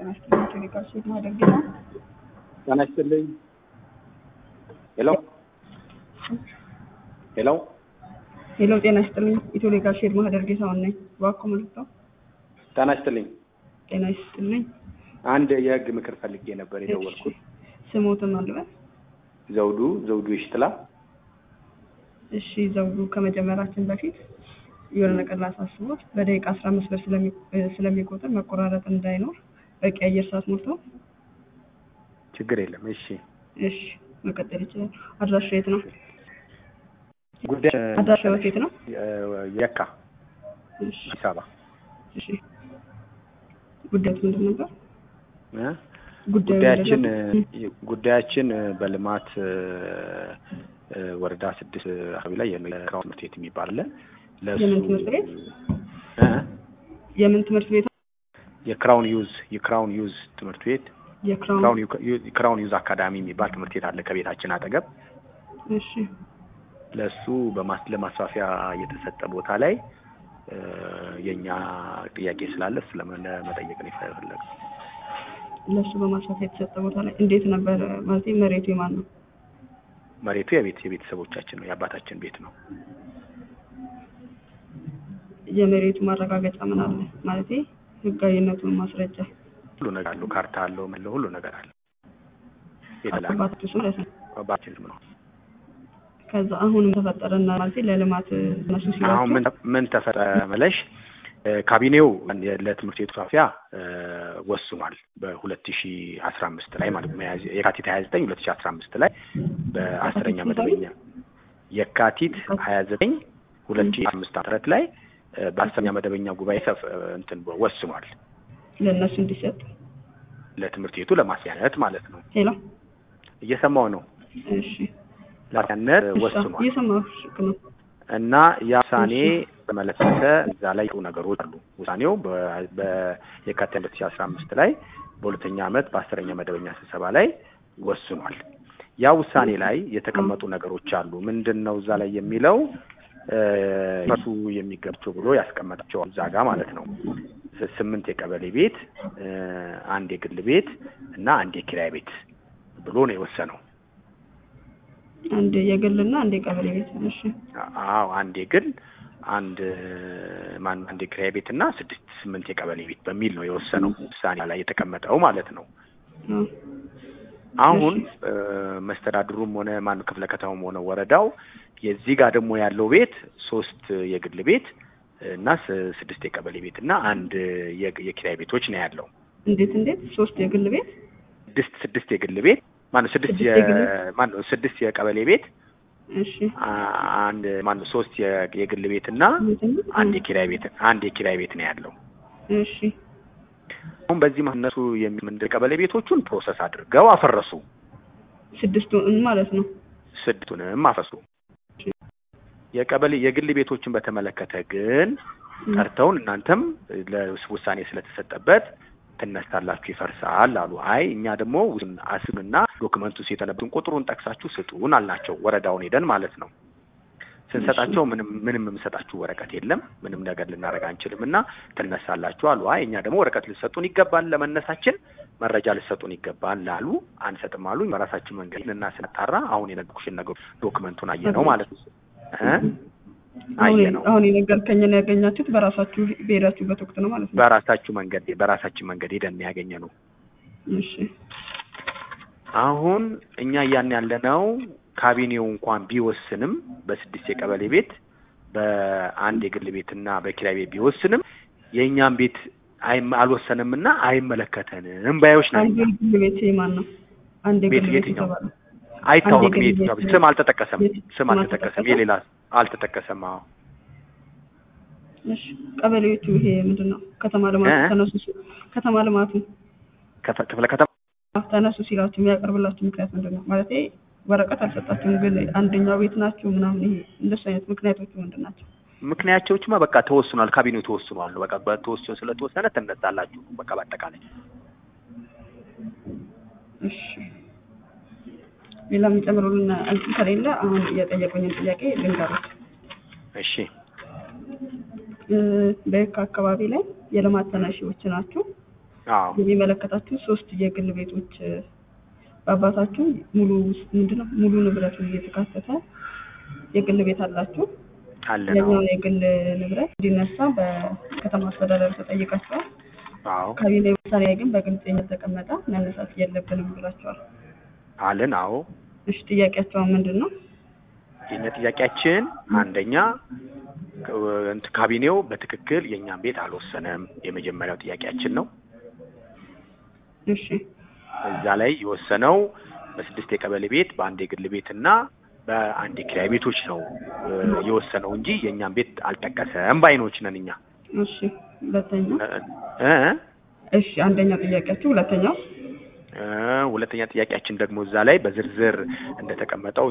ጤና ይስጥልኝ። ቴሌጋር ሴት ማደግ ነው። ጤና ይስጥልኝ። ሄሎ ሄሎ ሄሎ፣ ጤና ይስጥልኝ። ኢትዮ ሌጋል ሼድ ማህደር ጌታውን ነኝ። እባክዎ መልክተው። ጤና ይስጥልኝ። ጤና ይስጥልኝ። አንድ የህግ ምክር ፈልጌ ነበር የደወልኩት። ስሞትን አልበል። ዘውዱ ዘውዱ ይሽጥላ። እሺ ዘውዱ፣ ከመጀመራችን በፊት የሆነ ነገር ላሳስቦት፣ በደቂቃ አስራ አምስት ብር ስለሚ- ስለሚቆጥር መቆራረጥ እንዳይኖር በቂ አየር ሰዓት ሞልተው። ችግር የለም። እሺ እሺ መቀጠል ይችላል። አድራሻ የት ነው? ጉዳይ አድራሻው የት ነው? የካ እሺ አዲስ አበባ እሺ። ጉዳዩ ምንድን ነበር? እ? ጉዳዩ ጉዳያችን ምንድን ነበር? ጉዳያችን በልማት እ፣ ወረዳ ስድስት አካባቢ ላይ የክራውን ትምህርት ቤት የሚባል አለ። ለእሱ የምን ትምህርት ቤት? እ? የምን ትምህርት ቤት? የክራውን ዩዝ የክራውን ዩዝ ትምህርት ቤት የክራውን ክራውን ዩ- ክራውን ዩዝ አካዳሚ የሚባል ትምህርት ቤት አለ ከቤታችን አጠገብ። እሺ ለእሱ በማስ ለማስፋፊያ የተሰጠ ቦታ ላይ እ፣ የእኛ ጥያቄ ስላለ እሱ ለመ- ለመጠየቅ ነው የፈለግነው። ለእሱ በማስፋፊያ የተሰጠ ቦታ ላይ እንዴት ነበር? ማለት መሬቱ የማን ነው? መሬቱ የቤት የቤተሰቦቻችን ነው የአባታችን ቤት ነው። የመሬቱ ማረጋገጫ ምን አለ? ማለት ህጋዊነቱን ማስረጃ ሁሉ ነገር አለው። ካርታ አለው፣ ምን ሁሉ ነገር አለ። የተላከ አባቱ ስም ማለት ነው። አባታችን ስም ነው። ከዛ አሁንም ተፈጠረና ማለት ለልማት እነሱ አሁን ሲላቸው ምን ምን ተፈጠረ መለሽ እ፣ ካቢኔው ለትምህርት ቤቱ ማስፋፊያ እ፣ ወስኗል በሁለት ሺ አስራ አምስት ላይ ማለት ነው ሚያዝያ- የካቲት ሀያ ዘጠኝ ሁለት ሺ አስራ አምስት ላይ በአስረኛ መደበኛ የካቲት ሀያ ዘጠኝ ሁለት ሺ አምስት ዓመት ላይ እ፣ በአስረኛ መደበኛ ጉባኤ ሰፍ እ፣ እንትን ወስኗል ለእነሱ እንዲሰጥ ለትምህርት ቤቱ ለማስያነት ማለት ነው። ሄሎ እየሰማው ነው። እሺ ለማስያነት እሺ፣ ወስኗል እየሰማሁሽ ነው። እና ያ ውሳኔ በመለከተ እዛ ላይ ጥሩ ነገሮች አሉ። ውሳኔው በ- በየካቲት ሁለት ሺ አስራ አምስት ላይ በሁለተኛ ዓመት በአስረኛ መደበኛ ስብሰባ ላይ ወስኗል። ያ ውሳኔ ላይ የተቀመጡ ነገሮች አሉ። ምንድን ነው እዛ ላይ የሚለው እ፣ እነሱ የሚገባቸው ብሎ ያስቀመጣቸው እዛ ጋር ማለት ነው ስምንት የቀበሌ ቤት እ፣ አንድ የግል ቤት እና አንድ የኪራይ ቤት ብሎ ነው የወሰነው። አንድ የግልና አንድ የቀበሌ ቤት እሺ አዎ አንድ የግል አንድ ማን አንድ የኪራይ ቤት እና ስድስት ስምንት የቀበሌ ቤት በሚል ነው የወሰነው ውሳኔ ላይ የተቀመጠው ማለት ነው። አዎ። አሁን እ፣ መስተዳድሩም ሆነ ማን ክፍለ ከተማም ሆነ ወረዳው የዚህ ጋር ደግሞ ያለው ቤት ሶስት የግል ቤት እና ስ- ስድስት የቀበሌ ቤት እና አንድ የግ- የኪራይ ቤቶች ነው ያለው። እንዴት እንዴት ሶስት የግል ቤት ስድስት ስድስት የግል ቤት ማነው ስድስት ስድስት የ የግል ማነው ስድስት የቀበሌ ቤት እሺ አ- አንድ ማነው ሶስት የ- የግል ቤት እና አንድ የኪራይ ቤት አንድ የኪራይ ቤት ነው ያለው። እሺ አሁን በዚህ መሀል እነሱ የምንድን ቀበሌ ቤቶቹን ፕሮሰስ አድርገው አፈረሱ፣ ስድስቱ ማለት ነው ስድስቱንም አፈረሱ። የቀበሌ የግል ቤቶችን በተመለከተ ግን ጠርተውን እናንተም ለውሳኔ ስለተሰጠበት ትነሳላችሁ፣ ይፈርሳል አሉ። አይ እኛ ደግሞ ውስን አስብና ዶክመንቱ የተነበትን ቁጥሩን ጠቅሳችሁ ስጡን አልናቸው። ወረዳውን ሄደን ማለት ነው ስንሰጣቸው ምንም ምንም የምሰጣችሁ ወረቀት የለም፣ ምንም ነገር ልናደርግ አንችልም እና ትነሳላችሁ አሉ። አይ እኛ ደግሞ ወረቀት ልሰጡን ይገባል፣ ለመነሳችን መረጃ ልሰጡን ይገባል አሉ። አንሰጥም አሉ። በራሳችን መንገድ እና ስናጣራ አሁን የነገርኩሽን ነገር ዶክመንቱን አየ ነው ማለት ነው እ አሁን አየ ነው አሁን የነገርከኝን ያገኛችሁት በራሳችሁ በሄዳችሁበት ወቅት ነው ማለት ነው በራሳችሁ መንገድ በራሳችን መንገድ ሄደን ያገኘ ነው። እሺ አሁን እኛ እያን ያለነው ካቢኔው እንኳን ቢወስንም በስድስት የቀበሌ ቤት በአንድ የግል ቤትና በኪራይ ቤት ቢወስንም የእኛም ቤት አይም- አልወሰንምና አይመለከተንም ባዮች ነን። አንድ የግል ቤት የማን ነው አንድ የግል ቤት ቤት የትኛው? የተባለው አይታወቅም። አንድ የግል የትኛው ቤት ቤት ስም አልተጠቀሰም። ቤት ስም ስም አልተጠቀሰም። አልተጠቀሰም? የሌላ አልተጠቀሰም። አዎ እሺ ቀበሌዎቹ ይሄ ምንድን ነው ከተማ ልማቱ እ? ተነሱ ሲ- ከተማ ልማቱ ከፈ- ክፍለ ከተማ ተነሱ ሲላችሁ የሚያቀርብላችሁ ምክንያት ምንድን ነው ማለት ወረቀት አልሰጣችሁም ግን አንደኛው ቤት ናችሁ ምናምን ይሄ እንደሱ አይነት ምክንያቶቹ ምንድን ናቸው ምክንያቶችማ በቃ ተወስኗል። ካቢኔው ተወስኗል። በቃ በተወስኖ ስለተወሰነ ትነሳላችሁ። በቃ በአጠቃላይ እሺ ሌላ የሚጨምሩልን እንትን ከሌለ አሁን እየጠየቁኝን ጥያቄ ልንገሩት እሺ እ፣ በየካ አካባቢ ላይ የልማት ተነሺዎች ናችሁ አዎ የሚመለከታችሁ ሶስት የግል ቤቶች እ፣ በአባታችሁ ሙሉ ምንድነው ሙሉ ንብረቱ እየተካተተ የግል ቤት አላችሁ። አለ ነው። ያኛውን የግል ንብረት እንዲነሳ በከተማ አስተዳደር ተጠይቃችኋል። አዎ ካቢኔ ውሳኔ ላይ ግን በግልጽ የተቀመጠ መነሳት የለብንም ብላችኋል። አለን። አዎ እሺ ጥያቄያቸው ምንድን ነው? የኛ ጥያቄያችን አንደኛ ክ- እንትን ካቢኔው በትክክል የእኛን ቤት አልወሰነም። የመጀመሪያው ጥያቄያችን ነው። እሺ እዛ ላይ የወሰነው በስድስት የቀበሌ ቤት በአንድ የግል ቤት እና በአንድ የኪራይ ቤቶች ነው እ፣ የወሰነው እንጂ የእኛን ቤት አልጠቀሰም ባይኖች ነን እኛ እሺ ሁለተኛው እ እ እሺ አንደኛው ጥያቄያችሁ ሁለተኛው እ፣ ሁለተኛ ጥያቄያችን ደግሞ እዛ ላይ በዝርዝር እንደተቀመጠው